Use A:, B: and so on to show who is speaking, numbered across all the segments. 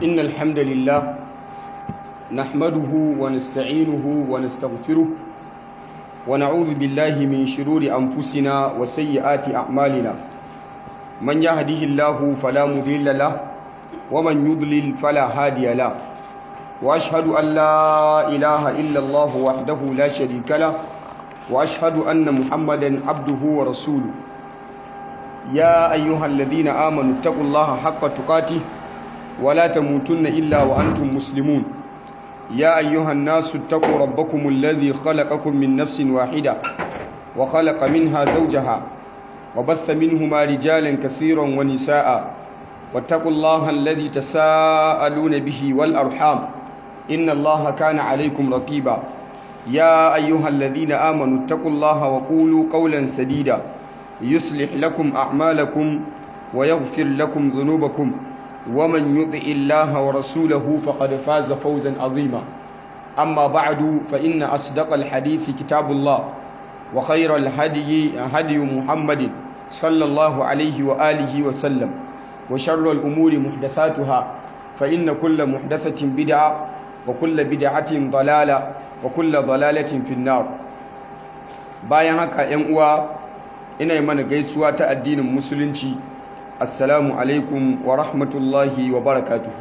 A: إن الحمد لله نحمده ونستعينه ونستغفره ونعوذ بالله من شرور أنفسنا وسيئات أعمالنا من يهده الله فلا مضل له ومن يضلل فلا هادي له وأشهد أن لا إله إلا الله وحده لا شريك له وأشهد أن محمدا عبده ورسوله يا أيها الذين آمنوا اتقوا الله حق تقاته ولا تموتن إلا وأنتم مسلمون يا أيها الناس اتقوا ربكم الذي خلقكم من نفس واحدة وخلق منها زوجها وبث منهما رجالا كثيرا ونساء واتقوا الله الذي تساءلون به والأرحام إن الله كان عليكم رقيبا يا أيها الذين آمنوا اتقوا الله وقولوا قولا سديدا يصلح لكم أعمالكم ويغفر لكم ذنوبكم ومن يطع الله ورسوله فقد فاز فوزا عظيما أما بعد فإن أصدق الحديث كتاب الله وخير الهدي هدي محمد صلى الله عليه وآله وسلم وشر الأمور محدثاتها فإن كل محدثة بدعة وكل بدعة ضلالة وكل ضلالة في النار bayan haka ‘yan uwa ina mana gaisuwa ta addinin musulunci assalamu alaikum wa rahmatullahi wa barakatuhu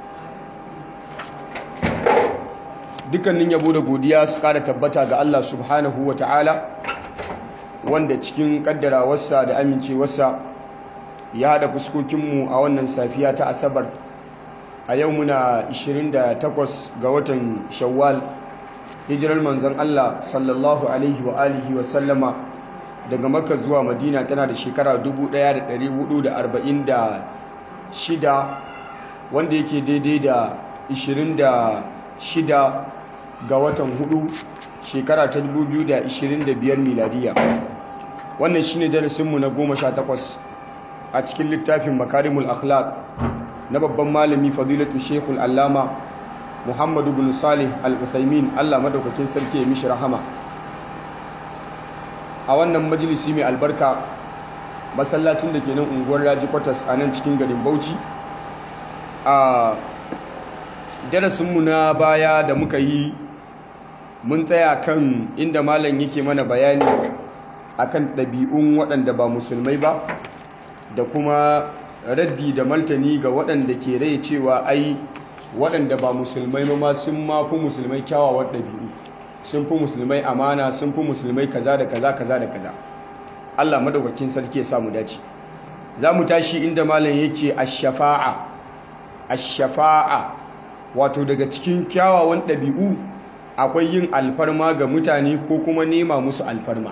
A: dukkanin yabo da godiya su kara tabbata ga Allah subhanahu wa ta'ala wanda cikin kaddarawarsa da amincewarsa ya haɗa fuskokinmu a wannan safiya ta asabar a yau muna 28 ga watan shawwal hijirar manzon Allah sallallahu alaihi wa alihi wa sallama daga makka zuwa madina tana da shekara 1446 wanda yake daidai da 26 ga watan hudu shekara ta 2025 miladiya wannan shine darasinmu na 18 a cikin littafin makarimul akhlaq na babban malami fadilatu shekul allama muhammadu bin salih al-uthaymin allah madaukakin sarki ya mishi rahama a wannan majalisi mai albarka masallacin da ke nan unguwar raji kwatas a nan cikin garin bauchi a darasinmu na baya da muka yi mun tsaya kan inda malam yake mana bayani akan ɗabi'un waɗanda ba musulmai ba da kuma raddi da martani ga waɗanda ke rai cewa ai waɗanda ba musulmai ma sun ma fi musulmai kyawawan ɗabi'u sun fi musulmai amana sun fi musulmai kaza da kaza kaza da kaza Allah madaukakin sarki ya samu dace za mu tashi inda malam yake ash-shafa'a ash-shafa'a wato daga cikin kyawawan ɗabi'u akwai yin alfarma ga mutane ko kuma nema musu alfarma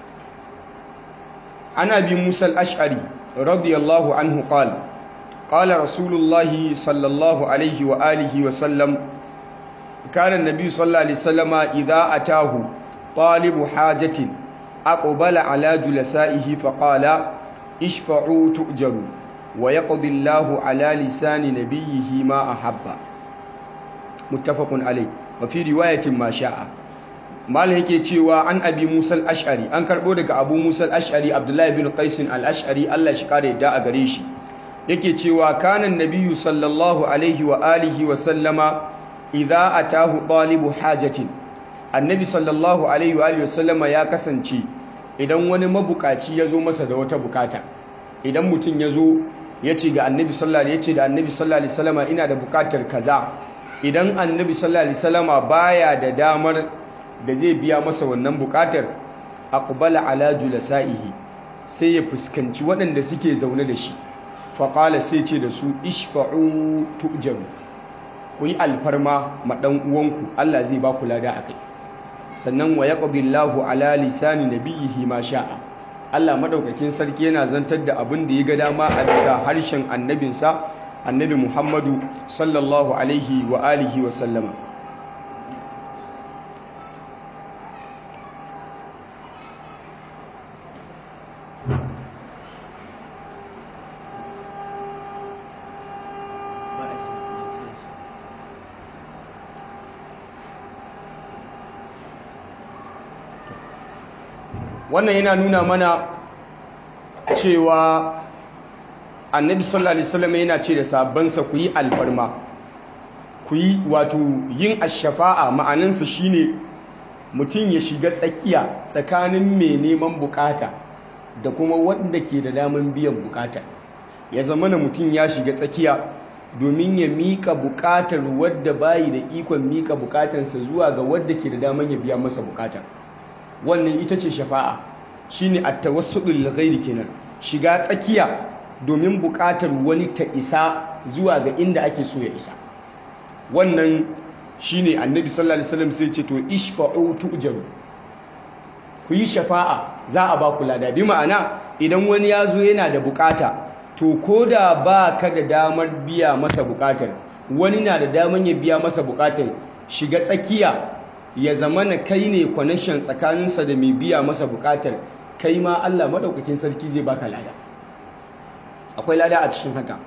A: ana bi Musa al-Ash'ari radiyallahu anhu qala qala rasulullahi sallallahu alaihi wa alihi wa sallam كان النبي صلى الله عليه وسلم إذا أتاه طالب حاجة أقبل على جلسائه فقال اشفعوا تؤجروا ويقضي الله على لسان نبيه ما أحب متفق عليه وفي رواية ما شاء mal yake cewa an abi musa al-ash'ari an karbo daga abu musa al-ash'ari abdullahi bin qais al-ash'ari Allah shi kare da a gare shi yake cewa kana nabiyyu sallallahu alaihi wa alihi wa sallama idza atahu talibu hajatin annabi sallallahu alaihi wa alihi wasallama ya kasance idan wani mabukaci ya zo masa da wata bukata idan mutum ya zo ya ce ga annabi sallallahu alaihi ce da annabi sallallahu alaihi wasallama ina da bukatar kaza idan annabi sallallahu alaihi wasallama baya da damar da zai biya masa wannan bukatar aqbala ala julasaihi sai ya fuskanci waɗanda suke zaune da shi faqala sai ce da su ishfa'u tu'jaru ku yi alfarma ma ɗan uwanku Allah zai ba ku lada a kai sannan wa yaqdi Allahu ala lisani nabiyhi ma sha'a Allah madaukakin sarki yana zantar da abin da ya ga dama a bisa harshen annabinsa annabi Muhammadu sallallahu alaihi wa alihi wa sallama wannan yana nuna mana cewa annabi sallallahu alaihi wasallam yana ce da sabansa ku yi alfarma ku yi wato yin ashafa'a ma'anansa shine mutum ya shiga tsakiya tsakanin mai neman bukata da kuma wanda ke da daman biyan bukata ya zama na mutum ya shiga tsakiya domin ya mika bukatar wadda bayi da ikon mika bukatarsa zuwa ga wadda ke da daman ya biya masa bukata wannan ita ce shafa'a shine at-tawassulul ghairi kenan shiga tsakiya domin bukatar wani ta isa zuwa ga inda ake so ya isa wannan shine annabi sallallahu alaihi wasallam sai ce to ishfa'u tu'jaru ku yi shafa'a za a ba ku lada bi ma'ana idan wani ya zo yana da bukata to ko da ba ka da damar biya masa bukatar wani na da damar ya biya masa bukatar shiga tsakiya ya zama na kai ne connection tsakaninsa da mai biya masa bukatar kai ma Allah maɗaukakin sarki zai baka lada akwai lada a cikin haka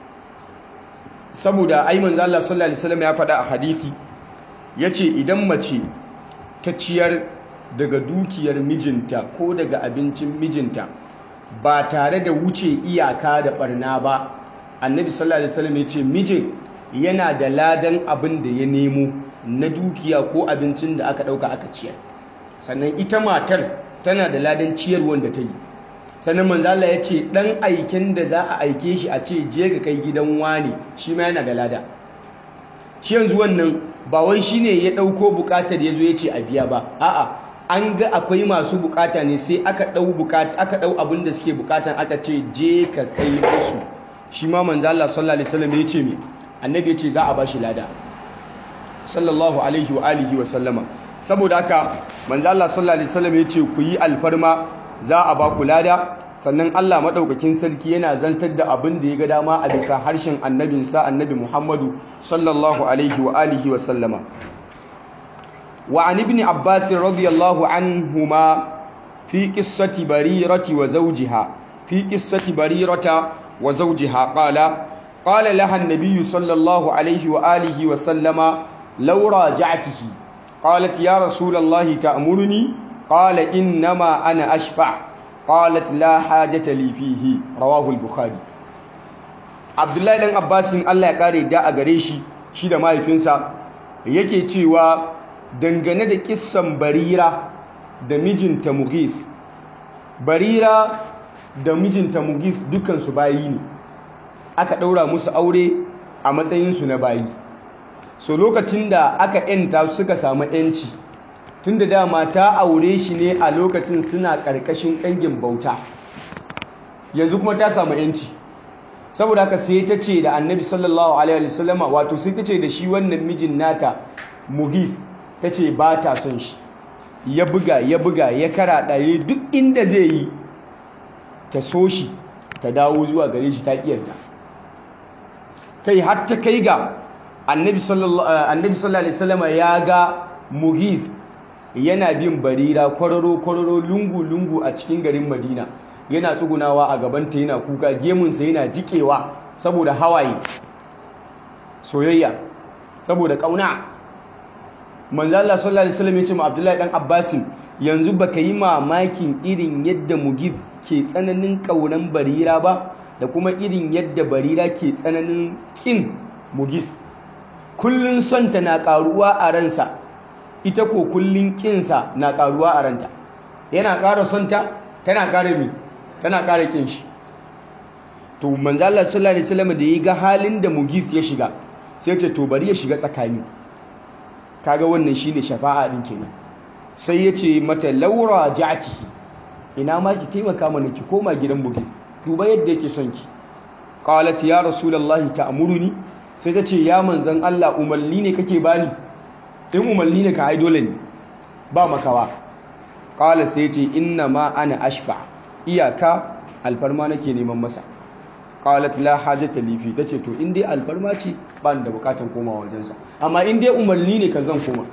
A: saboda ai manzo Allah sallallahu alaihi wasallam ya faɗa a hadisi yace idan mace ta ciyar daga dukiyar mijinta ko daga abincin mijinta ba tare da wuce iyaka da barna ba annabi sallallahu alaihi wasallam yace mijin yana da ladan abin da ya nemo na dukiya ko abincin da aka dauka aka ciyar sannan ita matar tana da ladan ciyarwar da ta yi sannan manzala ya ce ɗan aiken da za a aike shi a ce je ga kai gidan wani shi ma yana da lada shi yanzu wannan ba wai shi ne ya ɗauko buƙatar ya zo ya ce a biya ba a'a an ga akwai masu buƙata ne sai aka ɗau buƙata aka ɗau abin da suke buƙatan aka ce je ka kai musu shi ma manzala sallallahu alaihi wasallam ya ce me annabi ya ce za a ba shi lada sallallahu alaihi wa alihi wa sallama saboda haka manzala sallallahu alaihi wasallam ya ce ku yi alfarma za a ba ku lada sannan Allah maɗaukakin sarki yana zantar da abin da ya ga dama a bisa harshen annabinsa annabi Muhammadu sallallahu alaihi wa alihi wa sallama wa an ibn Abbas radiyallahu anhuma fi qissati barirati wa zawjiha fi qissati barirata wa zawjiha qala qala laha an-nabiy sallallahu alaihi wa alihi wa sallama law raja'tihi qalat ya rasulallahi ta'muruni قال إنما أنا أشفع قالت لا حاجة لي فيه رواه البخاري عبد الله بن عباس الله ya kare da a gare shi shi da mahaifinsa yake cewa dangane da kissan Barira da mijinta Mughith Barira da mijinta Mughith dukan su bayi ne aka daura musu aure a matsayin su na bayi so lokacin da aka yanta suka samu yanci tun da dama ta aure shi ne a lokacin suna ƙarƙashin ƙangin bauta yanzu kuma ta samu yanci saboda haka sai ta ce da annabi sallallahu alaihi wasallama wato sai ta ce da shi wannan mijin nata mugif ta ce ba ta son shi ya buga ya buga ya kara ɗaye duk inda zai yi ta so shi ta dawo zuwa gare shi ta ƙiyarta kai har ta kai ga annabi sallallahu alaihi wasallama ya ga mugif yana bin barira kwararo-kwararo lungu-lungu a cikin garin madina yana tsugunawa a gabanta yana kuka gemunsa yana jikewa saboda hawaye soyayya saboda kauna manzala sallallahu alaihi wasallam ya ce ma abdullahi dan abbasin yanzu baka yi mamakin irin yadda mugiz ke tsananin kaunan barira ba da kuma irin yadda barira ke tsananin kin mugiz kullun son ta na karuwa a ransa ita ko kullun kinsa na karuwa a ranta yana ƙara son ta tana ƙara mi tana ƙara kin shi to manzo Allah sallallahu alaihi wasallam da ya ga halin da Mughith ya shiga sai ce to bari ya shiga tsakani kaga wannan shine shafa'a din kenan sai ya ce mata laura ja'tihi ina ma ki taimaka mana ki koma gidan Mughith duba yadda yake son ki qalat ya rasulullahi ta'muruni sai ta ce ya manzon Allah umarni ne kake bani in umarni ne ka ai dole ne ba makawa qala sai ce inna ma ana ashfa iyaka alfarma nake neman masa qalat la hajata li fi tace to in dai alfarma ce ba ni da bukatan komawa wajensa amma in dai umarni ne kan zan koma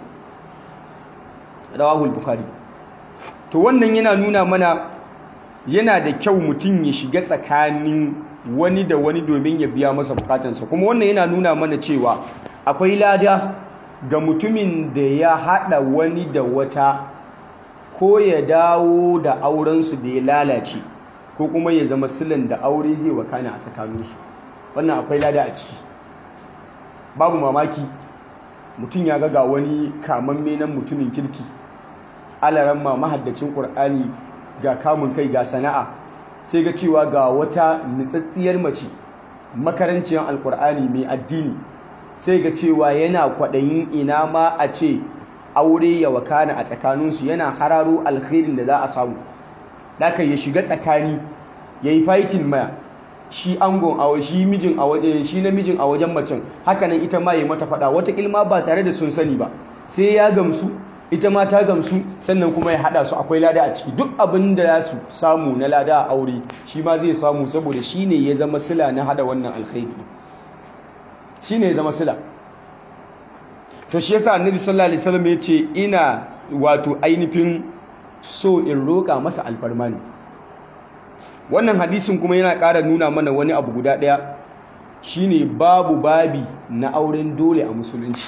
A: rawahu al-bukhari to wannan yana nuna mana yana da kyau mutum ya shiga tsakanin wani da wani domin ya biya masa bukatansa kuma wannan yana nuna mana cewa akwai lada ga mutumin da ya hada wani da wata ko ya dawo da aurensu da ya lalace ko kuma ya zama silan da aure zai wakana a tsakaninsu wannan akwai lada a ciki babu mamaki mutum ya ga wani kamamme nan mutumin kirki alaran ma mahaddacin ƙur'ani ga kamun kai ga sana'a sai ga cewa ga wata nitsatsiyar mace makaranciyar alƙur'ani mai addini sai ga cewa yana kwaɗayin ina ma a ce aure ya wakana a tsakaninsu yana hararo alkhairin da za a samu Daka ya shiga tsakani ya yi fighting maya shi angon a shi mijin a waje shi namijin a wajen macen hakanan ita ma ya mata fada wata ilma ba tare da sun sani ba sai ya gamsu ita ma ta gamsu sannan kuma ya hada su akwai lada a ciki duk abin da za su samu na lada a aure shi ma zai samu saboda shi ne ya zama sila na hada wannan alkhairi shi ne ya zama sila to shi yasa annabi sallallahu alaihi wasallam ya ce ina wato ainihin so in roƙa masa alfarma ne wannan hadisin kuma yana ƙara nuna mana wani abu guda ɗaya shine babu babi na auren dole a musulunci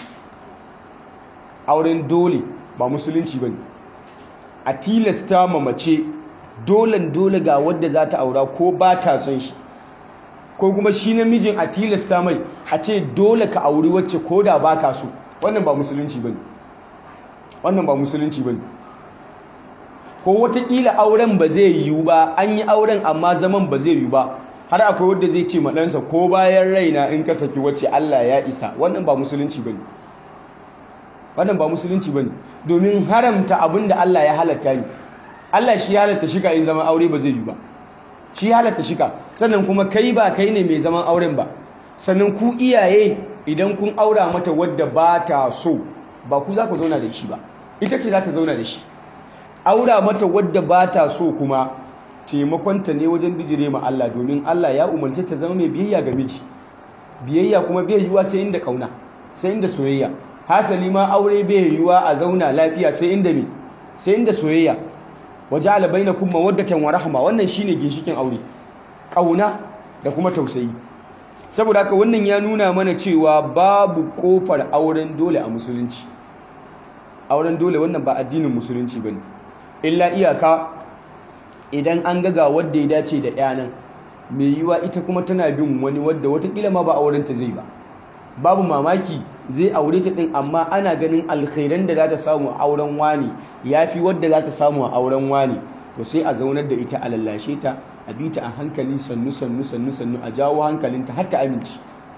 A: auren dole ba musulunci ba ne a tilasta ma mace dolen dole ga wadda za ta aura ko ba ta son shi ko kuma shi namijin a tilasta mai a ce dole ka auri wacce ko da ba ka so wannan ba musulunci ba ne wannan ba musulunci ba ne ko watakila auren ba zai yiwu ba an yi auren amma zaman ba zai yiwu ba har akwai wadda zai ce maɗansa ko bayan raina in ka saki wacce Allah ya isa wannan ba musulunci ba ne wannan ba musulunci ba ne domin haramta abin da Allah ya halatta ne Allah shi ya halatta shika in zaman aure ba zai yiwu ba shi ya halatta shika sannan kuma kai ba kai ne mai zaman auren ba sannan ku iyaye idan kun aura mata wadda ba ta so ba ku za ku zauna da shi ba ita ce za ta zauna da shi aura mata wadda ba ta so kuma taimakonta ne wajen bijire ma Allah domin Allah ya umarce ta zama mai biyayya ga miji biyayya kuma bai yiwuwa sai inda kauna sai inda soyayya hasali ma aure bai yiwuwa a zauna lafiya sai inda me sai inda soyayya waja'ala bainakum mawaddatan wa rahma wannan shine ginshikin aure kauna da kuma tausayi saboda haka wannan ya nuna mana cewa babu kofar auren dole a musulunci auren dole wannan ba addinin musulunci bane illa iyaka idan an gaga wadda ya dace da yanan mai yiwa ita kuma tana bin wani wadda watakila ma ba aurenta zai ba babu mamaki zai aure ta din amma ana ganin alkhairan da za ta samu a auren wani ya fi wadda za ta samu a auren wani to sai a zaunar da ita a lallashe ta a bi ta a hankali sannu sannu sannu sannu a jawo hankalinta har ta amince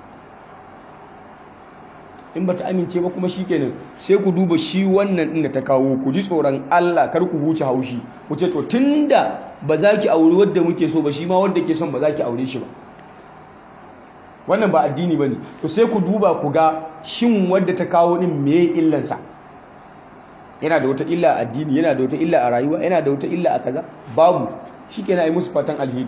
A: in ba ta amince ba kuma shikenan sai ku duba shi wannan din da ta kawo ku ji tsoron Allah kar ku huce haushi ku ce to tunda ba za ki auri wadda muke so ba shi ma wadda ke son ba za ki aure shi ba wannan ba addini bane to sai ku duba ku ga shin wadda ta kawo din me illansa yana da wata illa a addini yana da wata illa a rayuwa yana da wata illa a kaza babu shikenan ai musu fatan alheri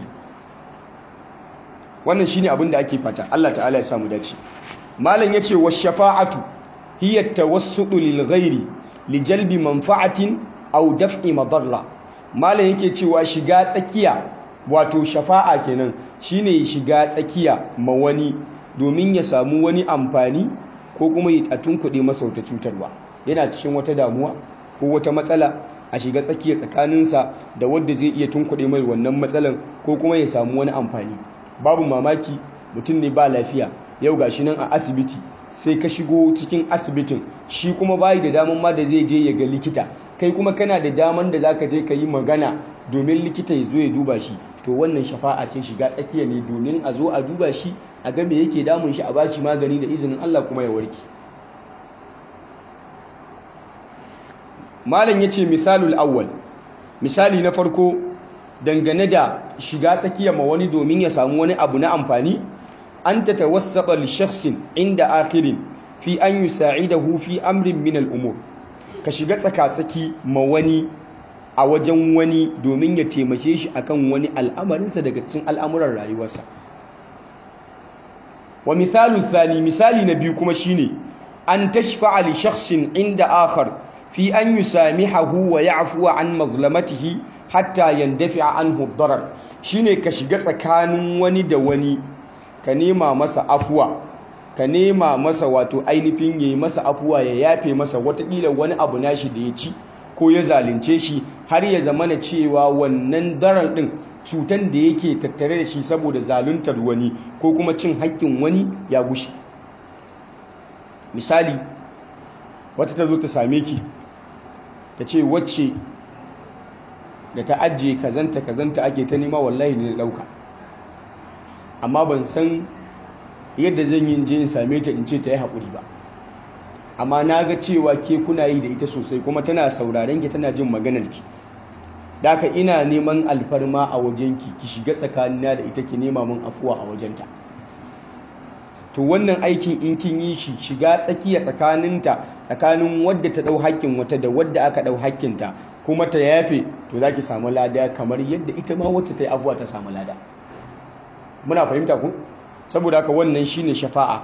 A: wannan shine abin da ake fata Allah ta'ala ya samu dace malam yace wa shafa'atu hiya tawassudu lil ghairi li jalbi manfa'atin aw daf'i madarra malam yake cewa shiga tsakiya wato shafa'a kenan shine shiga tsakiya ma wani domin ya samu wani amfani ko kuma ya tunkuɗe masa wata cutarwa yana cikin wata damuwa ko wata matsala a shiga tsakiya tsakaninsa da wadda zai iya tunkuɗe mai wannan matsalan ko kuma ya samu wani amfani babu mamaki mutum ne ba lafiya yau gashi nan a asibiti sai ka shigo cikin asibitin shi kuma bayi da daman ma da zai je ya ga likita kai kuma kana da daman da zaka je ka yi magana domin likita ya zo ya duba shi to wannan shafa'a ce shiga tsakiya ne domin a zo a duba shi a ga me yake damun shi a ba shi magani da izinin Allah kuma ya warke malam yace misalul awwal misali na farko dangane da shiga tsakiya ma wani domin ya samu wani abu na amfani an ta tawassata li shakhsin inda akhirin fi an yusa'idahu fi amrin min al-umur ka shiga tsaka-tsaki ma wani a wajen wani domin ya taimake shi akan wani al'amarinsa daga cikin al'amuran rayuwarsa wa misalu thani misali na biyu kuma shine an tashfa'a li shakhsin inda akhar fi an yusamihahu wa ya'fu an mazlamatihi hatta yandafi'a anhu ad-darar shine ka shiga tsakanin wani da wani ka nema masa afuwa ka nema masa wato ainihin yayi masa afuwa ya yafe masa watakila wani abu nashi da ya ci ko ya zalunce shi har ya zamana cewa wannan darar din cutan da yake tattare da shi saboda zaluntar wani ko kuma cin haƙƙin wani ya gushe misali wata ta zo ta same ki ta ce wacce da ta ajiye kazanta kazanta ake ta nema wallahi ne dauka amma ban san yadda zan yi je in same ta in ce ta yi haƙuri ba amma na ga cewa ke kuna yi da ita sosai kuma tana sauraren ki tana jin maganar ki daka ina neman alfarma a wajenki ki shiga tsakanina da ita ki nema min afuwa a wajenta to wannan aikin in kin yi shi shiga tsakiya tsakaninta tsakanin wadda ta dau haƙƙin wata da wadda aka dau haƙƙinta kuma ta yafe to zaki samu lada kamar yadda ita ma wacce ta yi afuwa ta samu lada muna fahimta ku saboda haka wannan shine shafa'a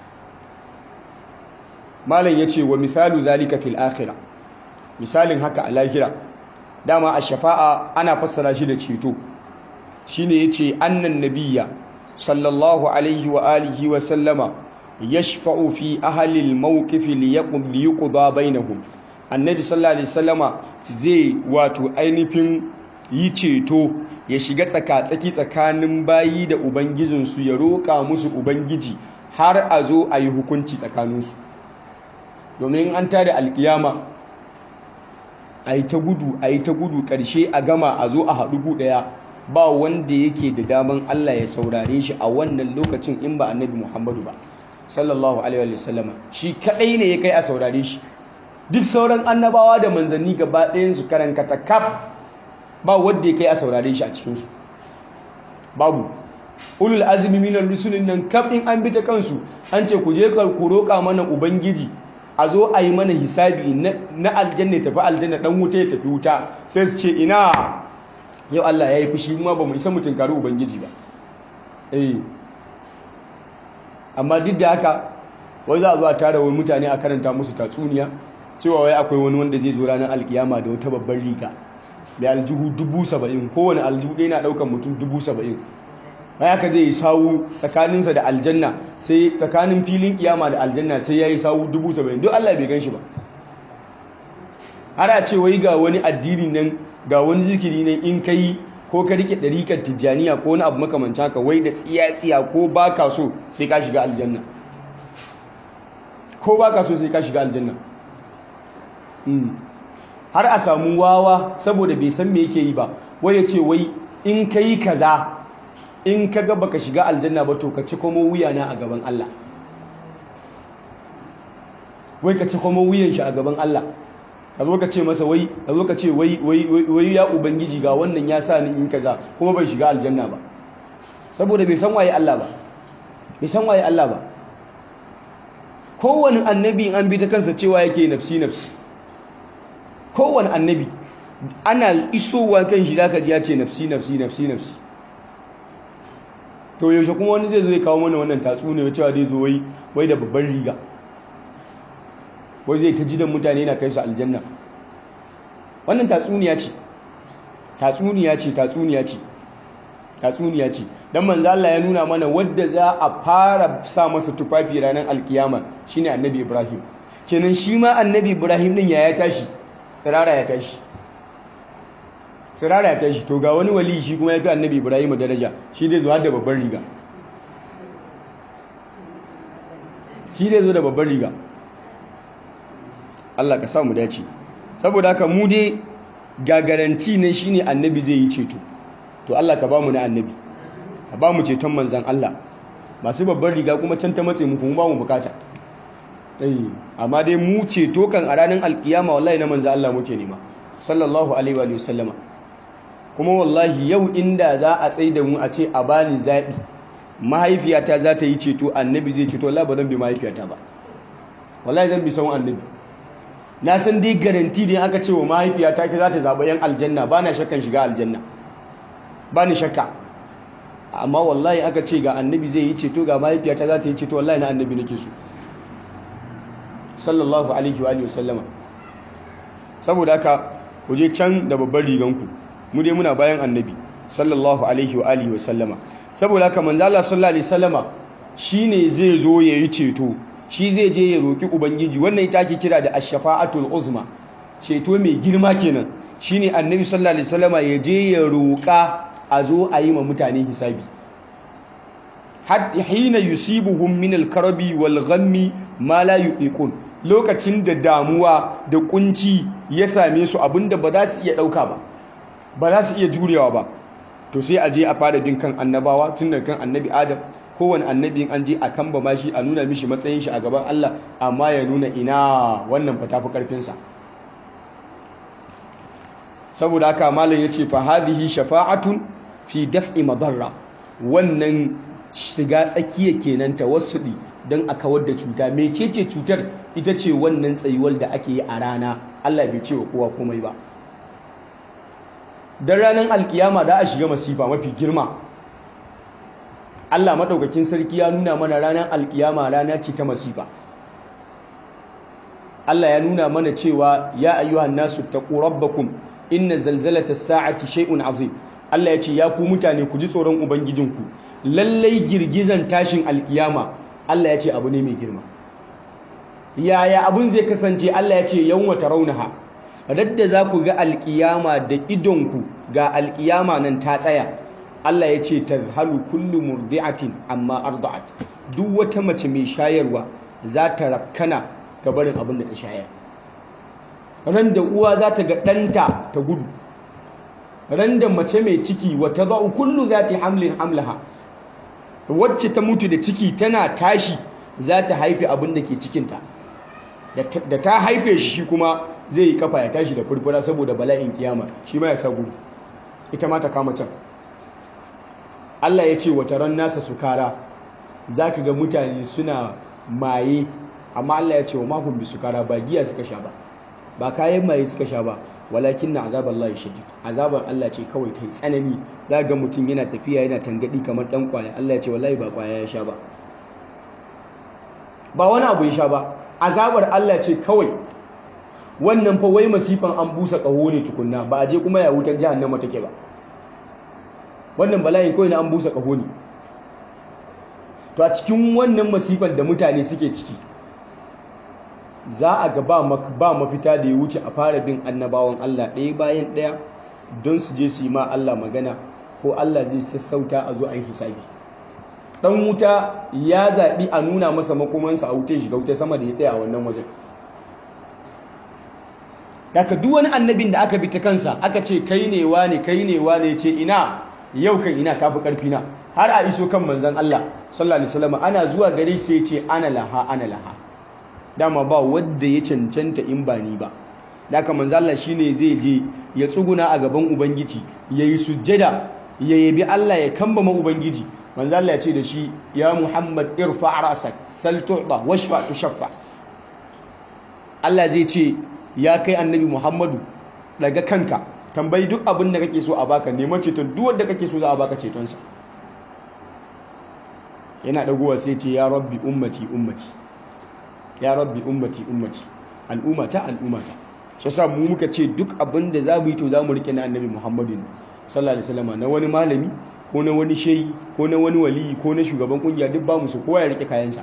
A: malam yace wa misalu zalika fil akhirah misalin haka a lahira dama a shafa'a ana fassara shi da ceto shine yace annan nabiyya sallallahu alaihi wa alihi wa sallama yashfa'u fi ahli al-mawqif liyaqum liyuqda bainahum annabi sallallahu alaihi wasallama zai wato ainihin yi ceto ya shiga tsaka-tsaki tsakanin bayi da ubangijinsu ya roƙa musu ubangiji har a zo a yi hukunci tsakaninsu domin an tada alkiyama a yi ta gudu a yi ta gudu ƙarshe a gama a zo a haɗu gu ɗaya ba wanda yake da daman Allah ya saurare shi a wannan lokacin in ba annabi Muhammadu ba sallallahu alaihi wa sallama shi kaɗai ne ya kai a saurare shi duk sauran annabawa da manzanni gaba ɗayansu karankata kaf ba wanda ya kai a saurare shi a cikinsu babu ulul azumi minar rusulun nan kaf in an bi ta kansu an ce ku je ku roƙa mana ubangiji a zo a yi mana hisabi na aljanna tafi aljanna dan wuta ya tafi wuta sai su ce ina yau Allah ya yi fushi ma ba mu isa mutum kari ubangiji ba eh amma duk da haka wai za a zo a tara wani mutane a karanta musu tatsuniya cewa wai akwai wani wanda zai zo ranar alkiyama da wata babbar riga mai aljihu dubu saba'in kowane aljihu ɗaya na ɗaukar mutum dubu saba'in mai haka zai yi sawu tsakaninsa da aljanna sai tsakanin filin kiyama da aljanna sai ya yi sawu dubu saba'in duk allah bai gan shi ba ana ce wai ga wani addini nan ga wani zikiri nan in ka yi ko ka rike ɗarikar tijjaniya ko wani abu makamanci haka wai da tsiya-tsiya ko ba ka so sai ka shiga aljanna ko ba ka so sai ka shiga aljanna har a samu wawa saboda bai san me yake yi ba wai ya ce wai in ka yi kaza in ka ga baka shiga aljanna ba to ka ci kuma wuyana a gaban Allah wai ka ci kuma wuyan shi a gaban Allah ka zo ka ce masa wai ka zo ka ce wai wai ya ubangiji ga wannan ya sa ni in kaza kuma bai shiga aljanna ba saboda bai san waye Allah ba bai san waye Allah ba kowane annabi in an bi ta kansa cewa yake nafsi nafsi kowane annabi ana isowa kan shi zaka ji ya ce nafsi nafsi nafsi nafsi to yaushe kuma wani zai zo ya kawo mana wannan tatsuniya cewa dai zo wai wai da babban riga wai zai ta jidan mutane na kai su aljanna wannan tatsuniya ce tatsuniya ce tatsuniya ce tatsuniya ce dan manzo Allah ya nuna mana wadda za a fara sa masa tufafi ranar alkiyama shine annabi Ibrahim kenan shi ma annabi Ibrahim din ya ya tashi tsirara ya tashi tsirara ya tashi to ga wani wali shi kuma ya fi annabi Ibrahim daraja shi dai zuwa da babban riga shi dai zo da babban riga Allah ka samu dace saboda haka mu dai ga garanti ne shine annabi zai yi ceto to Allah ka ba mu na annabi ka ba mu ceton manzan Allah masu babban riga kuma can ta matse mu kuma ba mu bukata eh amma dai mu ceto kan a ranar alkiyama wallahi na manzan Allah muke nema sallallahu alaihi wa sallama kuma wallahi yau inda za a tsaye da mu a ce a bani zaɓi mahaifiyata za ta yi ceto annabi zai ceto wallahi ba zan bi mahaifiyata ba wallahi zan bi sawun annabi na san dai garanti da aka ce wa mahaifiyata ke za ta zaɓa yan aljanna ba na shakkan shiga aljanna ba ni shakka amma wallahi aka ce ga annabi zai yi ceto ga mahaifiyata za ta yi ceto wallahi na annabi nake so sallallahu alaihi wa sallama saboda haka ku je can da babban riganku mu dai muna bayan annabi sallallahu alaihi wa sallama saboda haka manzo Allah sallallahu alaihi wasallama shine zai zo yayi ceto shi zai je ya roki ubangiji wannan ita ake kira da ash-shafa'atul uzma ceto mai girma kenan shine annabi sallallahu alaihi wasallama ya je ya roka a zo a yi ma mutane hisabi hina yusibuhum min al-karabi wal ghammi ma la yuqiqun lokacin da damuwa da kunci ya same su abinda ba za su iya ɗauka ba ba za su iya jurewa ba to sai a je a fara bin kan annabawa tun da kan annabi adam kowane annabi an je a kan ba shi a nuna mishi matsayin shi a gaban Allah amma ya nuna ina wannan fa tafi karfinsa saboda haka malam yace fa hadhihi shafa'atun fi daf'i madarra wannan shiga tsakiya kenan tawassudi don a kawar da cuta mecece cutar ita ce wannan tsayuwar da ake yi a rana Allah bai ce wa kowa komai ba dan ranar alkiyama da a shiga masifa mafi girma Allah madaukakin sarki ya nuna mana ranar alkiyama rana ce ta masifa Allah ya nuna mana cewa ya ayyuhan nasu taqu rabbakum inna zalzalata as-sa'ati shay'un azim Allah ya ce ya ku mutane ku ji tsoron ubangijinku lallai girgizan tashin alkiyama Allah ya ce abu ne mai girma yaya abun zai kasance Allah ya ce yawma tarawnaha radda za ku ga alkiyama da idonku ga alkiyama nan ta tsaya Allah ya ce tazhalu kullu murdi'atin amma arda'at duk wata mace mai shayarwa za ta rakkana ga barin abin da ta shayar ran da uwa za ta ga ɗanta ta gudu ran da mace mai ciki wata za'u kullu za ta hamlin hamlaha wacce ta mutu da ciki tana tashi za ta haife abin da ke cikinta da ta haife shi kuma zai yi kafa ya tashi da furfura saboda bala'in kiyama shi ma ya sa gudu ita ma ta kama can Allah ya ce wata ran nasa sukara za ka ga mutane suna maye amma Allah ya ce wa mahun bi sukara ba giya suka sha ba ba kayan maye suka sha ba walakin na azabar Allah shadid azabar Allah ce kawai ta yi tsanani za ga mutum yana tafiya yana tangadi kamar dan kwaya Allah ya ce wallahi ba kwaya ya sha ba ba wani abu ya sha ba azabar Allah ce kawai wannan fa wai masifan an busa kaho ne tukunna ba a je kuma ya wutar jahannama take ba wannan bala'in kawai na an busa kaho ne to a cikin wannan masifan da mutane suke ciki za a ga ba mafita da ya wuce a fara bin annabawan Allah ɗaya bayan ɗaya don su je su yi ma Allah magana ko Allah zai sassauta a zo a yi hisabi ɗan wuta ya zaɓi a nuna masa makomansa a wuce shiga wuta sama da ya tsaya a wannan wajen daga duk wani annabin da aka bi ta kansa aka ce kai ne wane kai ne wane ce ina yau kan ina tafi karfi na har a iso kan manzon Allah sallallahu alaihi wasallam ana zuwa gare sai ya ce ana laha ana laha dama ba wadda ya cancanta in ba ni ba da haka manzo Allah shine zai je ya tsuguna a gaban ubangiji yayi sujjada ya yabi Allah ya kambama ubangiji manzo Allah ya ce da shi ya Muhammad irfa ra'sak sal tu'ta washfa tushaffa Allah zai ce ya kai annabi Muhammadu daga kanka tambayi duk abin da kake so a baka neman ceton duk wanda kake so za a baka cetonsa yana dagowa sai ce ya rabbi ummati ummati ya rabbi ummati ummati al'ummata al'ummata shi yasa mu muka ce duk abin da za mu yi to za mu rike na annabi Muhammadu sallallahu alaihi wasallam na wani malami ko na wani shehi ko na wani waliyi ko na shugaban kungiya duk ba mu so kowa ya rike kayansa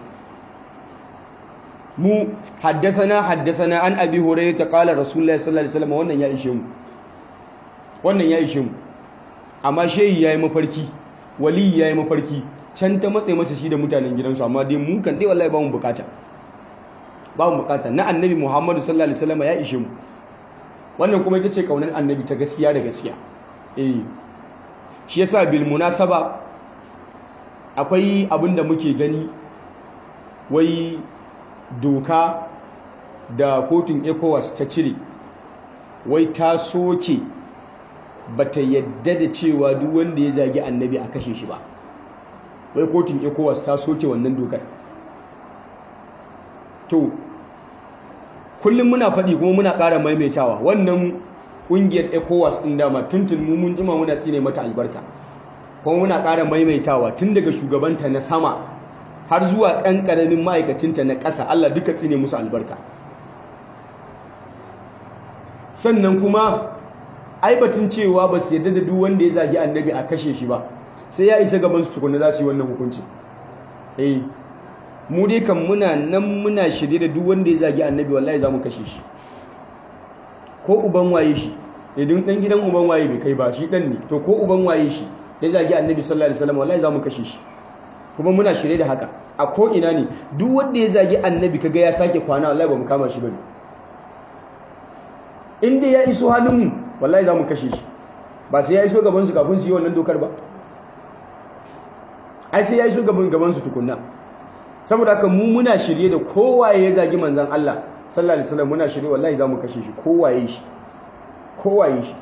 A: mu haddathana haddathana an abi hurairah qala rasulullahi sallallahu alaihi wasallam wannan ya ishe mu wannan ya ishe mu amma shehi yayi mafarki waliyi yayi mafarki can ta matse masa shi da mutanen gidansu amma dai mu kan dai wallahi ba mu bukata ba mu bukata na annabi Muhammadu sallallahu alaihi wasallam ya ishe mu wannan kuma ita ce kaunar annabi ta gaskiya da gaskiya eh shi yasa bil munasaba akwai abin da muke gani wai doka da kotun ECOWAS ta cire wai ta soke bata yadda da cewa duk wanda ya zagi annabi a kashe shi ba wai kotun ECOWAS ta soke wannan dokar to kullum muna faɗi kuma muna ƙara maimaitawa wannan ƙungiyar ecowas ɗin dama tuntun mu mun jima muna tsine mata albarka kuma muna ƙara maimaitawa tun daga shugabanta na sama har zuwa ɗan ƙaramin ma'aikacinta na ƙasa allah duka tsine musu albarka sannan kuma aibatun cewa ba su yarda da duk wanda ya zagi annabi a kashe shi ba sai ya isa gaban su tukuna za su yi wannan hukunci eh mu dai kan muna nan muna shirye da duk wanda ya zagi annabi wallahi za mu kashe shi ko uban waye shi idan dan gidan uban waye bai kai ba shi dan ne to ko uban waye shi ya zagi annabi sallallahu alaihi wasallam wallahi za mu kashe shi kuma muna shirye da haka a ko ina ne duk wanda ya zagi annabi kaga ya sake kwana wallahi ba mu kama shi bane in dai ya iso hannunmu wallahi za mu kashe shi ba sai ya iso gaban su kafin su yi wannan dokar ba ai sai ya iso gaban gaban su tukunna saboda haka mu muna shirye da kowaye ya zagi manzon Allah sallallahu alaihi wasallam muna shirye wallahi za mu kashe shi kowaye shi kowaye shi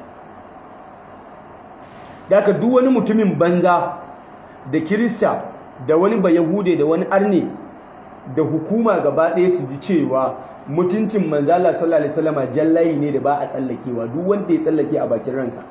A: da haka duk wani mutumin banza da kirista da wani bayahude da wani arne da hukuma gaba ɗaya su ji cewa mutuncin manzala sallallahu alaihi wasallam jallayi ne da ba a tsallakewa duk wanda ya tsallake a bakin ransa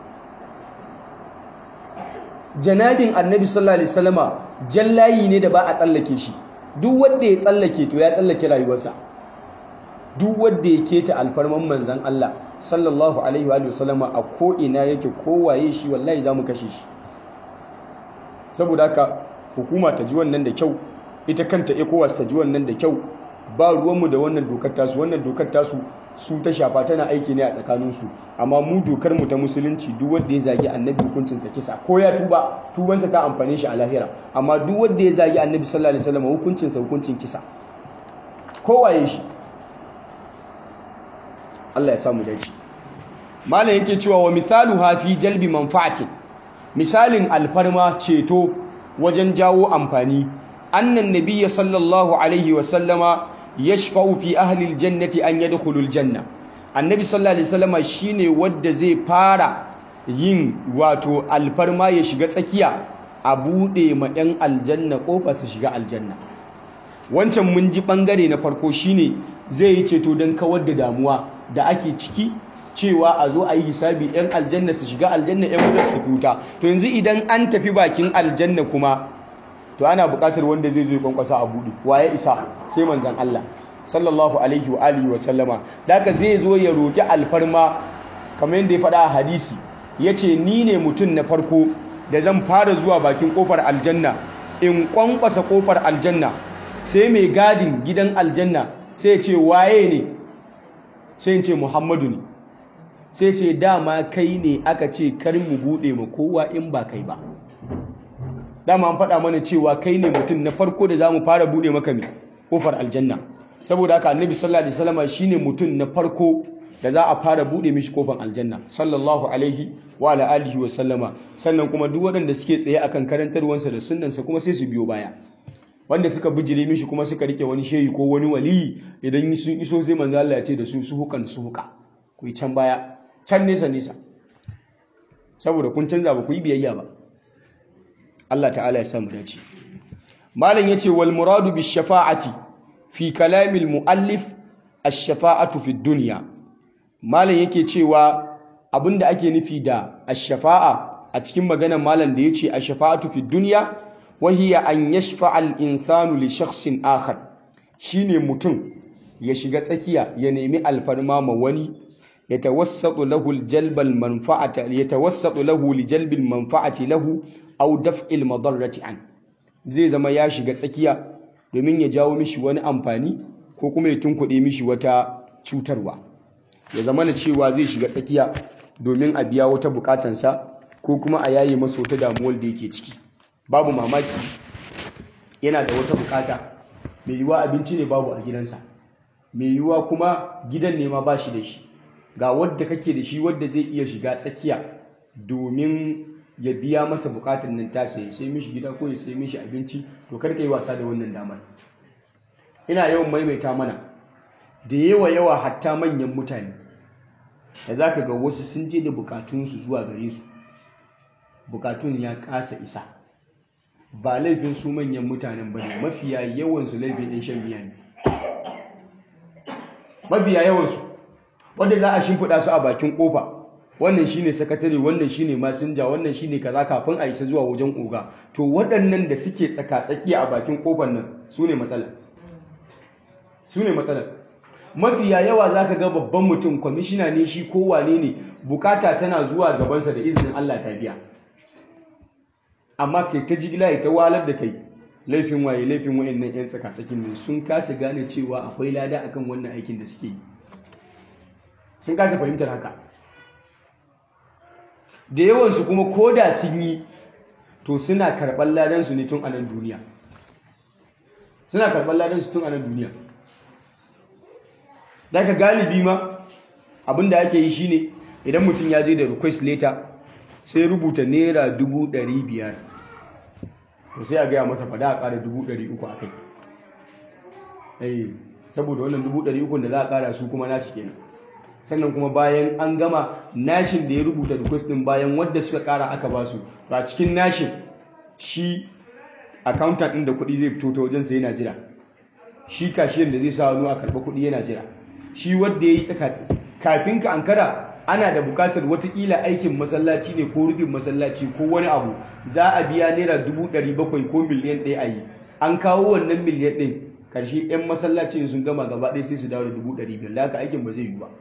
A: janabin annabi sallallahu alaihi wasallama jallayi ne da ba a tsallake shi duk wanda ya tsallake to ya tsallake rayuwarsa duk wanda ya keta alfarman manzan Allah sallallahu alaihi wa sallama a ko ina yake kowaye shi wallahi zamu kashe shi saboda haka hukuma ta ji wannan da kyau ita kanta ECOWAS ta ji wannan da kyau ba ruwanmu da wannan dokar tasu wannan dokar tasu su ta shafa tana aiki ne a tsakaninsu amma mu dokar mu ta musulunci duk wanda ya zagi annabi hukuncinsa kisa ko ya tuba tubansa ta amfane shi a lahira amma duk wanda ya zagi annabi sallallahu alaihi wasallam hukuncinsa hukuncin kisa kowaye shi Allah ya samu dace malam yake cewa wa misalu hafi jalbi manfa'atin misalin alfarma ceto wajen jawo amfani annan nabiyya sallallahu alaihi wasallama yashfa'u fi ahli aljannati an yadkhulu aljanna annabi sallallahu alaihi wasallama shine wanda zai fara yin wato alfarma ya shiga tsakiya a bude ma yan aljanna kofa su shiga aljanna wancan mun ji bangare na farko shine zai yi ceto don kawar da damuwa da ake ciki cewa a zo a yi hisabi yan aljanna su shiga aljanna yan wuta su tafi wuta to yanzu idan an tafi bakin aljanna kuma to ana buƙatar wanda zai zo kwankwasa a buɗe waye isa sai manzan Allah sallallahu alaihi wa alihi wa sallama daka zai zo ya roki alfarma kamar yadda ya faɗa a hadisi yace ni ne mutum na farko da zan fara zuwa bakin kofar aljanna in kwankwasa kofar aljanna sai mai gadin gidan aljanna sai ce waye ne sai ce Muhammadu ne sai ce dama kai ne aka ce kar mu buɗe ma kowa in ba kai ba dama an faɗa mana cewa kai ne mutum na farko da za mu fara buɗe maka mai kofar aljanna saboda haka annabi sallallahu alaihi wasallam shine mutum na farko da za a fara buɗe mishi kofar aljanna sallallahu alaihi wa ala alihi wa sallama sannan kuma duk waɗanda suke tsaye akan karantarwansa da sunnansa kuma sai su biyo baya wanda suka bijire mishi kuma suka rike wani shehi ko wani waliyi idan sun iso sai manzo Allah ya ce da su su hukan su huka ku yi can baya can nesa nesa saboda kun canza ba ku yi biyayya ba Allah ta'ala ya samu dace malam yace wal muradu bis shafa'ati fi kalamil muallif ash-shafa'atu fi dunya malam yake cewa abinda ake nufi da ash-shafa'a a cikin maganar malam da yace ash-shafa'atu fi dunya wa hiya an yashfa'a al-insanu li shakhsin akhar shine mutum ya shiga tsakiya ya nemi alfarma ma wani yatawassatu lahu al-jalb al-manfa'ata yatawassatu lahu li jalb al-manfa'ati lahu aw daf'il madarrati an zai zama ya shiga tsakiya domin ya jawo mishi wani amfani ko kuma ya tunkuɗe mishi wata cutarwa ya zama na cewa zai shiga tsakiya domin a biya wata bukatansa ko kuma a yaye masa wata damuwar da yake ciki babu mamaki yana da wata bukata mai yiwuwa abinci ne babu a gidansa mai yiwuwa kuma gidan ne ma ba shi da shi ga wadda kake da shi wadda zai iya shiga tsakiya domin ya biya masa bukatun nan tasa ya sai mishi gida ko ya sai mishi abinci to karka yi wasa da wannan damar ina yawan maimaita mana da yawa yawa hatta manyan mutane da za ka ga wasu sun je da bukatunsu zuwa gare su bukatun ya kasa isa ba laifin su manyan mutanen ba ne mafiya yawansu laifin ɗin shan biya ne mafiya yawansu wanda za a shimfiɗa su a bakin ƙofa wannan shine sakatare wannan shine masinja wannan shine kaza kafin a isa zuwa wajen oga to waɗannan da suke tsaka-tsaki a bakin kofar nan su ne matsala su ne matsala mafiya yawa za ka ga babban mutum kwamishina ne shi ko wane ne bukata tana zuwa gabansa da izinin Allah ta biya amma kai ta jigila ya ta walar da kai laifin waye laifin wayannan yan tsaka-tsakin ne sun kasa gane cewa akwai lada akan wannan aikin da suke yi sun kasa fahimtar haka da yawansu kuma ko da sun yi to suna karɓar ladansu ne tun a nan duniya suna karɓar ladan su tun a nan duniya daga galibi ma abinda ake yi shine idan mutum ya je da request letter sai rubuta naira dubu ɗari biyar to sai a gaya masa fada a ƙara dubu ɗari uku a kai saboda wannan dubu ɗari uku da za a ƙara su kuma nasu kenan sannan kuma bayan an gama nashin da ya rubuta request ɗin bayan wadda suka ƙara aka ba su ba cikin nashin shi accountant ɗin da kuɗi zai fito ta wajensa yana jira shi kashiyan da zai sa hannu a karɓa kuɗi yana jira shi wadda ya yi tsaka kafin ka ankara ana da bukatar watakila aikin masallaci ne ko rufin masallaci ko wani abu za a biya naira dubu ɗari bakwai ko miliyan ɗaya a yi an kawo wannan miliyan ɗin ƙarshe 'yan masallacin sun gama gaba ɗaya sai su dawo da dubu ɗari biyar da haka aikin ba zai yi ba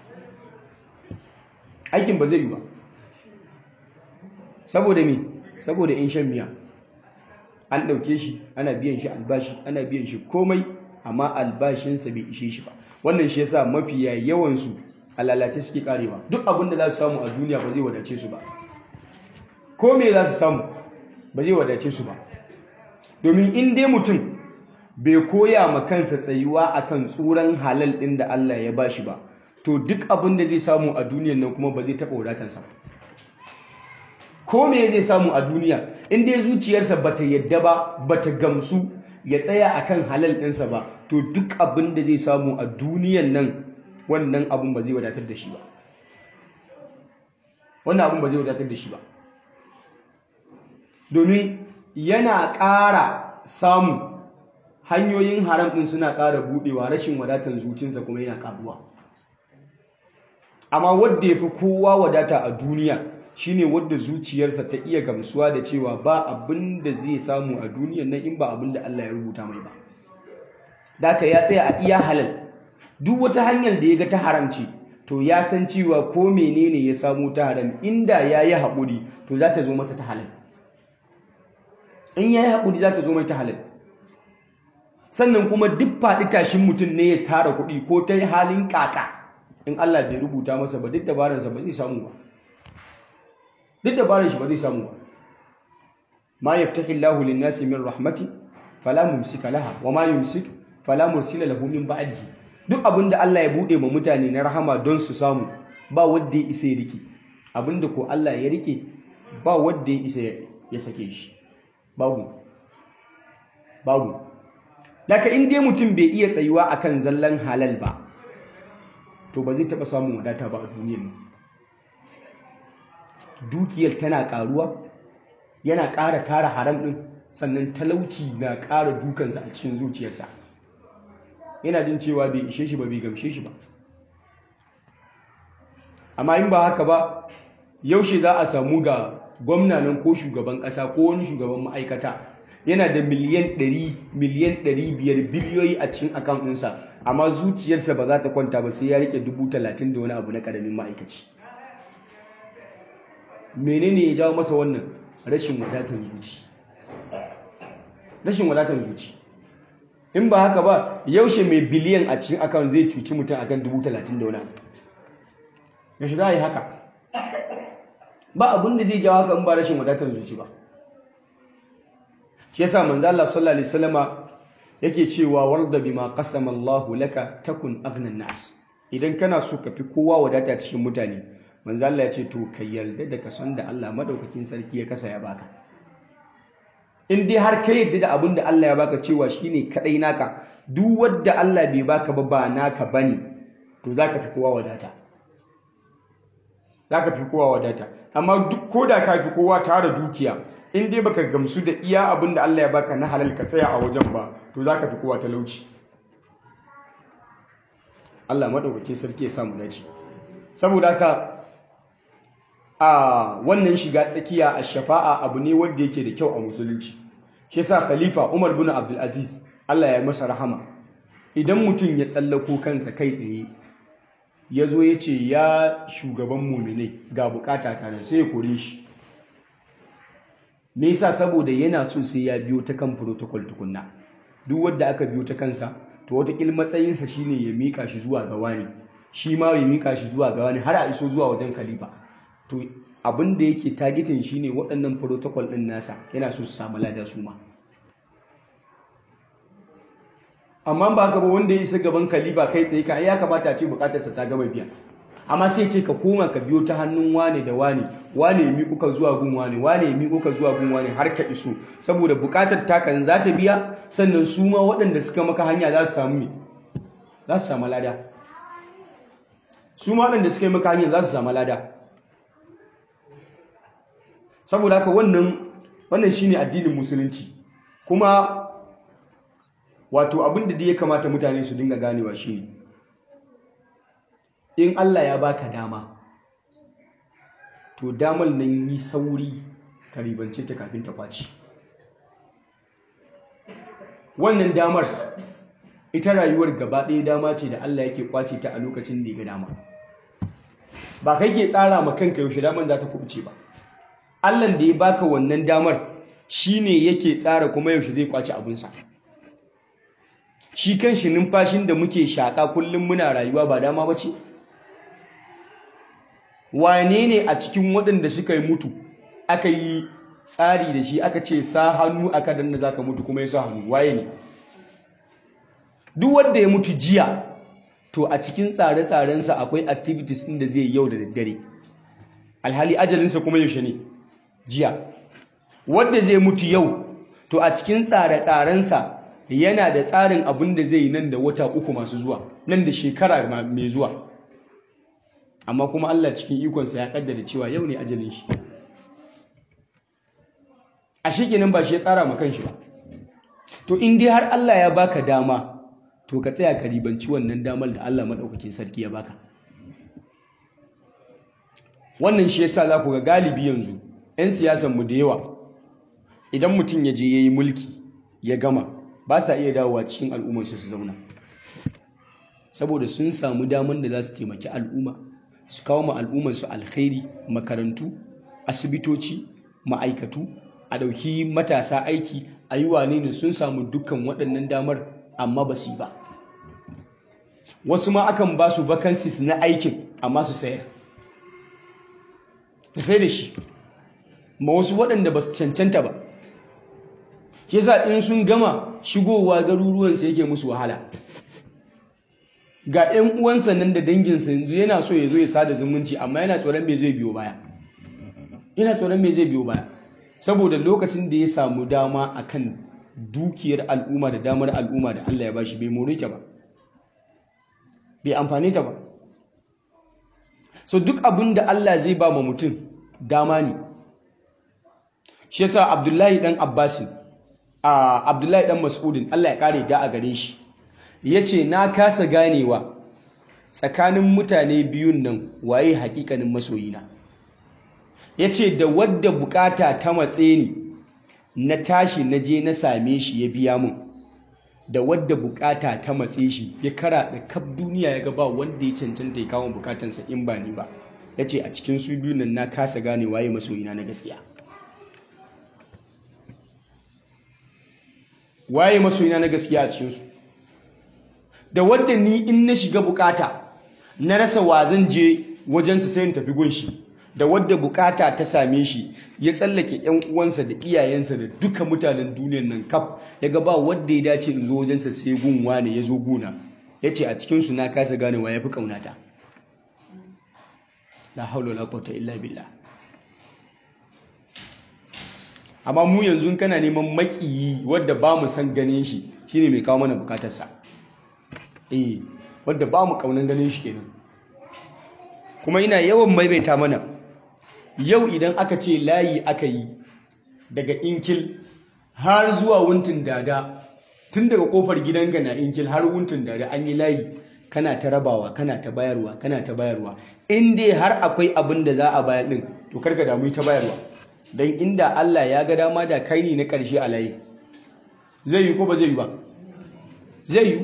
A: aikin ba zai yi ba saboda me saboda in shan miya an ɗauke shi ana biyan shi albashi ana biyan shi komai amma albashinsa bai ishe shi ba wannan shi yasa mafiya yawansu a lalace suke karewa duk abin da za su samu a duniya ba zai wadace su ba ko me za su samu ba zai wadace su ba domin in dai mutum bai koya ma kansa tsayuwa akan tsuran halal ɗin da Allah ya bashi ba to duk abin da zai samu a duniyan nan kuma ba zai taɓa wadatansa ko me zai samu a duniya in dai zuciyarsa bata yadda ba bata gamsu ya tsaya akan halal ɗinsa ba to duk abin da zai samu a duniyan nan wannan abin ba zai wadatar da shi ba wannan abin ba zai wadatar da shi ba domin yana ƙara samu hanyoyin haram ɗin suna ƙara buɗewa rashin wadatar zucinsa kuma yana ƙaruwa amma wadda ya fi kowa wadata a duniya shine wadda zuciyarsa ta iya gamsuwa da cewa ba abin da zai samu a duniyan nan in ba abin da Allah ya rubuta mai ba daka ya tsaya a iya halal duk wata hanyar da ya ga ta haramci to ya san cewa ko menene ya samu ta haram inda ya yi haƙuri to za ta zo masa ta halal in ya yi haƙuri za ta zo mai ta halal sannan kuma duk faɗi tashin mutum ne ya tara kuɗi ko ta yi halin ƙaƙa in Allah bai rubuta masa ba duk dabararsa ba zai samu ba duk dabarar shi ba zai samu ba ma yaftahi Allahu lin-nasi min rahmati fala mumsika laha wa ma yumsik fala mursila lahu min ba'dihi duk abinda Allah ya bude ma mutane na rahama don su samu ba wanda ya isa ya rike abinda ko Allah ya rike ba wanda ya isa ya sake shi babu babu laka in dai mutum bai iya tsayuwa akan zallan halal ba to ba zai taba samun wadata ba a duniyar nan dukiyar tana karuwa yana ƙara tara haram ɗin sannan talauci na ƙara dukansa a cikin zuciyarsa yana jin cewa bai ishe shi ba bai gamshe shi ba amma in ba haka ba yaushe za a samu ga gwamna nan ko shugaban ƙasa ko wani shugaban ma'aikata yana da miliyan 100 miliyan 500 biliyoyi a cikin akaunt ɗinsa amma zuciyarsa ba za ta kwanta ba sai ya rike dubu talatin da wani abu na ƙaramin ma'aikaci menene ya jawo masa wannan rashin wadatar zuci rashin wadatar zuci in ba haka ba yaushe mai biliyan a cikin akawun zai cuci mutum akan dubu talatin da wani yaushe za a yi haka ba abin da zai jawo haka in ba rashin wadatar zuci ba shi yasa manzo Allah sallallahu alaihi wasallama yake cewa warda bima qasama Allah laka takun aghnan nas idan kana so ka fi kowa wadata cikin mutane manzo Allah ya ce to ka yarda da kason da Allah madaukakin sarki ya kasa ya baka in dai har ka yarda da abin da Allah ya baka cewa shine kadai naka duk wanda Allah bai baka ba ba naka bane to zaka fi kowa wadata zaka fi kowa wadata amma duk koda ka fi kowa tara dukiya in dai baka gamsu da iya abin da Allah ya baka na halal ka tsaya a wajen ba to zaka fi kowa talauci Allah madaukakin sarki ya samu dace saboda haka a wannan shiga tsakiya a shafa'a abu ne wanda yake da kyau a musulunci shi yasa khalifa Umar bin Abdul Aziz Allah ya masa rahama idan mutum ya tsallako kansa kai tsaye ya zo ya ce ya shugaban muminai ga bukata ta nan sai ya kore shi me yasa saboda yana so sai ya biyo ta kan protocol tukunna duk wanda aka biyo ta kansa to wata kil matsayinsa shine ya mika shi zuwa ga wani shi ma ya mika shi zuwa ga wani har a iso zuwa wajen khalifa to abin da yake targetin shine waɗannan protocol ɗin nasa yana so su samu lada su ma amma ba haka ba wanda ya isa gaban kaliba kai tsaye ka ya kamata a ce bukatarsa ta gama biya amma sai ce ka koma ka biyo ta hannun wane da wane wane ya miƙo ka zuwa gun wane wane ya miƙo ka zuwa gun wane har ka iso saboda bukatar takan za ta biya sannan su ma waɗanda suka maka hanya za su samu me za su samu lada su ma waɗanda suka yi maka hanya za su samu lada saboda haka wannan wannan shine addinin musulunci kuma wato abin da ya kamata mutane su dinga ganewa shine in Allah ya baka dama to damar nan yi sauri ka ribance ta kafin ta kwaci wannan damar ita rayuwar gaba ɗaya dama ce da Allah yake kwace ta a lokacin da ya ga dama ba kai ke tsara ma kanka yaushe damar za ta kubuce ba Allah da ya baka wannan damar shine yake tsara kuma yaushe zai kwace abinsa shi kan shi numfashin da muke shaƙa kullum muna rayuwa ba dama ba ce wane ne a cikin waɗanda suka yi mutu aka yi tsari da shi aka ce sa hannu aka danna za ka mutu kuma ya sa hannu waye ne duk wanda ya mutu jiya to a cikin tsare-tsarensa akwai activities ɗin da zai yau da daddare alhali ajalinsa kuma yaushe ne jiya wanda zai mutu yau to a cikin tsare-tsarensa yana da tsarin abin da zai yi nan da wata uku masu zuwa nan da shekara mai zuwa amma kuma Allah cikin ikonsa ya kaddara cewa yau ne ajalin shi a shekenan ba shi ya tsara ma kanshi ba to in dai har Allah ya baka dama to ka tsaya ka ribanci wannan damar da Allah madaukakin sarki ya baka wannan shi yasa za ku ga galibi yanzu 'yan siyasan mu da yawa idan mutum ya je yayi mulki ya gama ba sa iya dawowa cikin al'ummarsu su zauna saboda sun samu damar da za su taimaki al'umma su kawo ma al'ummarsu alkhairi makarantu asibitoci ma'aikatu a ɗauki matasa aiki a yi wane ne sun samu dukkan waɗannan damar amma ba su yi ba wasu ma akan ba su vacancies na aikin amma su sayar su sai da shi ma wasu waɗanda ba su cancanta ba yasa in sun gama shigowa garuruwansa yake musu wahala ga 'yan uwansa nan da danginsa yanzu yana so ya zo ya sada zumunci amma yana tsoron me zai biyo baya yana tsoron me zai biyo baya saboda lokacin da ya samu dama akan dukiyar al'umma da damar al'umma da Allah ya bashi bai more ta ba bai amfane ta ba so duk abin da Allah zai ba ma mutum dama ne shi yasa Abdullahi dan Abbasin a Abdullahi dan Mas'udin Allah ya kare da a gare shi yace na kasa ganewa tsakanin mutane biyun nan waye hakikanin masoyina yace da wadda bukata ta matse ni na tashi na je na same shi ya biya mun da wadda bukata ta matse shi ya kara da kaf duniya ya ga ba wanda ya cancanta ya kawo bukatansa in ba ni ba yace a cikin su biyun nan na kasa gane waye masoyina na gaskiya waye masoyina na gaskiya a cikinsu da wadda ni in na shiga bukata na rasa wa zan je wajensa sai in tafi gunshi da wadda bukata ta same shi ya tsallake yan uwansa da iyayensa da duka mutanen duniyar nan kaf ya ga ba wadda ya dace in zo wajensa sai gunwa ne ya zo guna ya ce a cikinsu na kasa ganewa ya fi ƙaunata la haula la quwwata illa billah amma mu yanzu kana neman makiyi wadda ba mu san ganin shi shine mai kawo mana bukatarsa eh wadda ba mu kaunan ganin shi kenan kuma ina yawan maimaita mana yau idan aka ce layi aka yi daga inkil har zuwa wuntun dada tun daga kofar gidanka na inkil har wuntun dada an yi layi kana ta rabawa kana ta bayarwa kana ta bayarwa in dai har akwai abin da za a bayar din to karka damu ta bayarwa don inda Allah ya ga dama da kai ne na ƙarshe a layi zai yi ko ba zai yi ba zai yi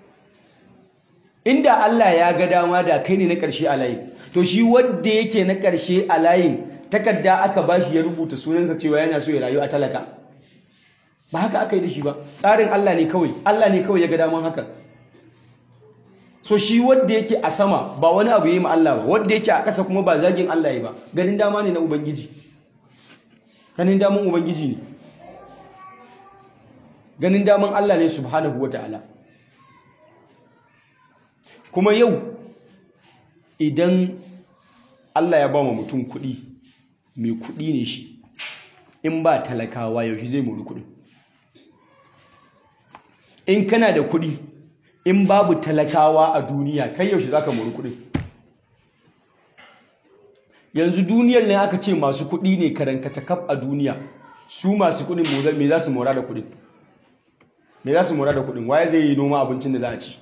A: inda Allah ya ga dama da kai ne na ƙarshe a layi to shi wadda yake na ƙarshe a layin takarda aka ba shi ya rubuta sunansa cewa yana so ya rayu a talaka ba haka aka yi da shi ba tsarin Allah ne kawai Allah ne kawai ya ga daman haka so shi wadda yake a sama ba wani abu yi ma Allah ba wadda yake a ƙasa kuma ba zagin Allah ya ba ganin dama ne na ubangiji ganin daman ubangiji ne ganin daman Allah ne subhanahu ta'ala. kuma yau idan Allah ya ba wa mutum kuɗi mai kuɗi ne shi in ba talakawa yaushe zai mori kuɗi in kana da kuɗi in babu talakawa a duniya kai yaushe za ka mori kuɗi yanzu duniyar ne aka ce masu kuɗi ne karankata kaf a duniya su masu kuɗin me za su mora da kuɗin me za su mora da kuɗin waye zai yi noma abincin da za a ci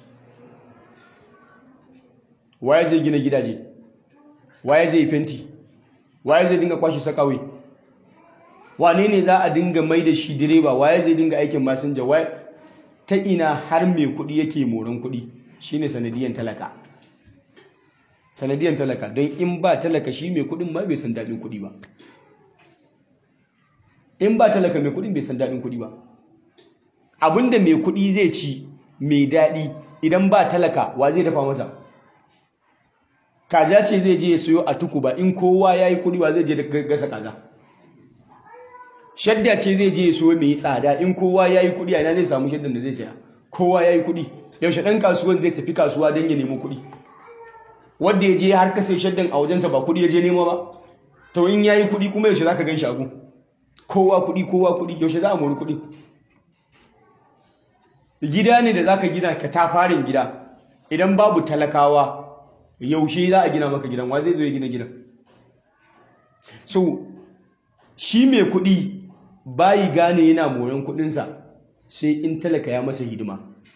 A: waye zai gina gidaje waye zai fenti waye zai dinga kwashe sakawai wane ne za a dinga mai da shi direba waye zai dinga aikin masinja waye ta ina har mai kuɗi yake moran kuɗi shine sanadiyan talaka sanadiyan talaka don in ba talaka shi mai kuɗin ma bai san daɗin kuɗi ba in ba talaka mai kuɗin bai san daɗin kuɗi ba abinda mai kuɗi zai ci mai daɗi idan ba talaka wa zai dafa masa kaza ce zai je ya siyo a tuku ba in kowa ya yi kuɗi wa zai je da gasa kaza shadda ce zai je ya siyo mai tsada in kowa ya yi kuɗi a ina zai samu shaddan da zai saya kowa ya yi kuɗi yaushe ɗan kasuwan zai tafi kasuwa don ya nemi kuɗi wanda ya je har kasa shaddan a wajensa ba kuɗi ya je nema ba to in ya yi kuɗi kuma yaushe za ka gan shagu kowa kuɗi kowa kuɗi yaushe za a mori kuɗi gida ne da za ka gina ka tafarin gida idan babu talakawa yaushe za a gina maka gidan wa zai zo ya gina gidan so shi mai kuɗi bayi gane yana moran kuɗinsa sai in talaka ya masa hidima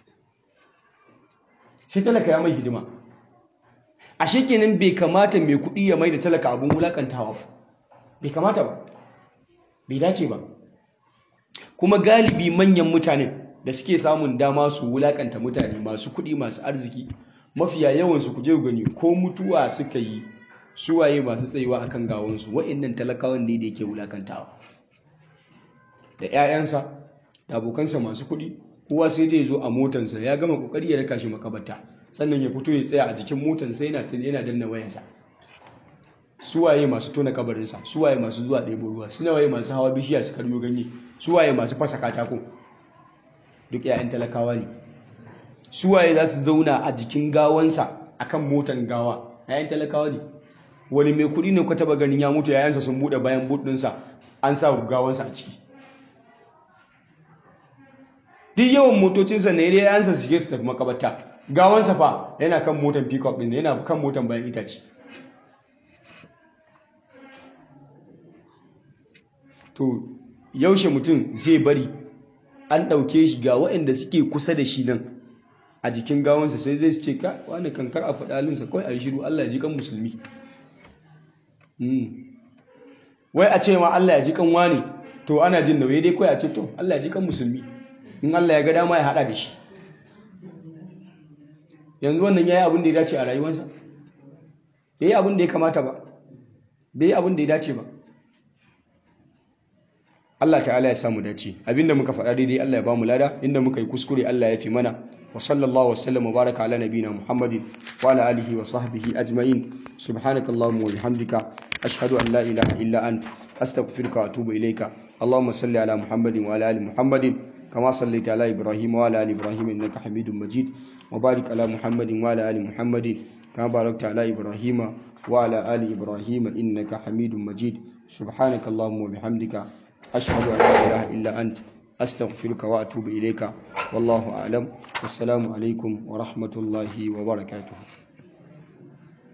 A: sai talaka ya mai hidima a shekenan bai kamata mai kuɗi ya mai da talaka abin wulakantawa ba bai kamata ba bai dace ba kuma galibi manyan mutanen da suke samun dama su wulakanta mutane masu kuɗi masu arziki mafiya yawansu ku je gani ko mutuwa suka yi suwaye masu tsayuwa akan gawansu wa'annan talakawan ne da yake wulakantawa da 'ya'yansa da abokansa masu kuɗi kowa sai dai zo a motansa ya gama kokari ya raka shi makabarta sannan ya fito ya tsaya a jikin motansa yana yana danna wayansa suwaye masu tona kabarinsa suwaye masu zuwa ɗebo ruwa suwaye masu hawa bishiya su karyo ganye suwaye masu fasa katako duk 'ya'yan talakawa ne suwaye za su zauna a jikin gawansa akan motan gawa 'ya'yan talakawa ne wani mai kuɗi ne ka taba ganin ya mutu yayansa sun buɗe bayan buɗinsa an sa gawansa a ciki duk yawan motocinsa ne dai yayansa su shige su tafi makabarta gawansa fa yana kan motan pickup ɗin yana kan motan bayan itace to yaushe mutum zai bari an ɗauke shi ga waɗanda suke kusa da shi nan a jikin gawansa sai zai ce ka wani kankar a faɗalinsa kawai a yi shiru Allah ya ji kan musulmi wai a ce ma Allah ya ji kan wani to ana jin nauyi dai kawai a ce to Allah ya ji kan musulmi in Allah ya ga dama ya haɗa da shi yanzu wannan ya yi abin da ya dace a rayuwarsa bai yi abin da ya kamata ba bai yi abin da ya dace ba Allah ta'ala ya samu dace abinda muka faɗa daidai Allah ya ba mu lada inda muka yi kuskure Allah ya fi mana wa sallallahu wasallam wa baraka ala nabina Muhammadin wa ala alihi wa sahbihi ajma'in subhanakallahumma wa bihamdika ashhadu an la ilaha illa ant astaghfiruka wa atubu ilayka اللهم صل على محمد وعلى ال محمد كما صليت على ابراهيم وعلى ال ابراهيم انك حميد مجيد وبارك على محمد وعلى ال محمد كما باركت على ابراهيم وعلى ال ابراهيم انك حميد مجيد سبحانك اللهم وبحمدك أشهد أن لا إله إلا أنت أستغفرك وأتوب إليك والله أعلم والسلام عليكم ورحمة الله وبركاته